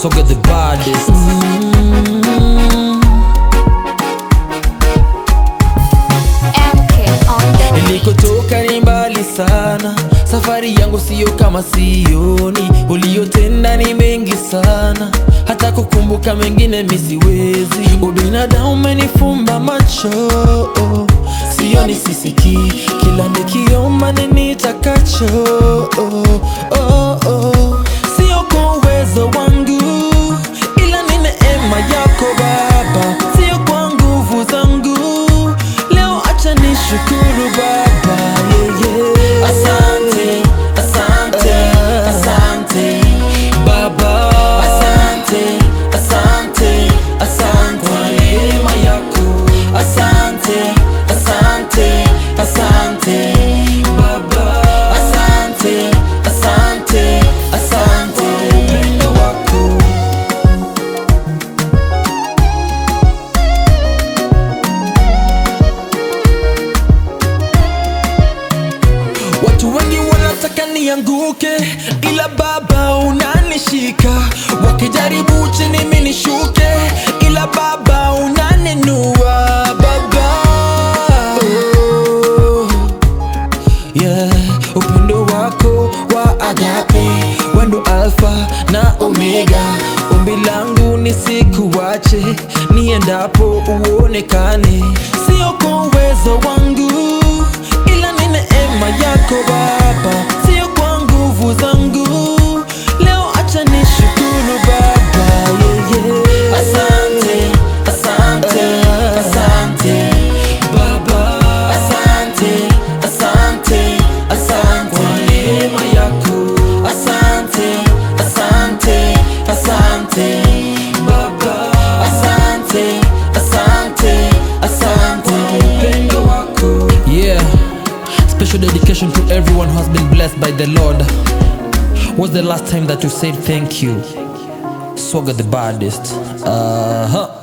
Soga the baddest MK on the Nilikotoka ni mbali sana, safari yangu siyo kama sioni. Uliyotenda ni mengi sana, hata kukumbuka mengine misiwezi. Ubinadamu umenifumba macho, sioni sisikii, kila nikiomba ni nitakacho. Oh, oh. Sio kwa uwezo wangu, ila ni neema yako Baba, sio kwa nguvu zangu. Leo acha nishukuru Baba, yeah, yeah. Asante, asante, asante Baba, asante, asante, asante kwa neema yako. Asante, asante, asante Baba, asante, asante, asante kwa upendo wako. Watu wengi wanataka nianguke, ila Baba unanishika. Wakijaribu chini mimi nishuke, ila Baba unaninua. Baba oh, yeah. Upendo wako wa agape, wendo Alfa na Omega. Ombi langu nisikuache, niendapo uonekane, sio kwa uwezo wangu ila ni neema yako Baba, sio kwa nguvu zangu. Leo acha nishukuru Baba, yeah, yeah. Asante, asante, asante Baba, asante, asante, asante kwa neema yako. Asante, asante, asante Baba, asante, asante, asante kwa upendo wako. Yeah. Special dedication to everyone who has been blessed by the Lord. What's the last time that you said thank you? Swagger the baddest. Uh huh.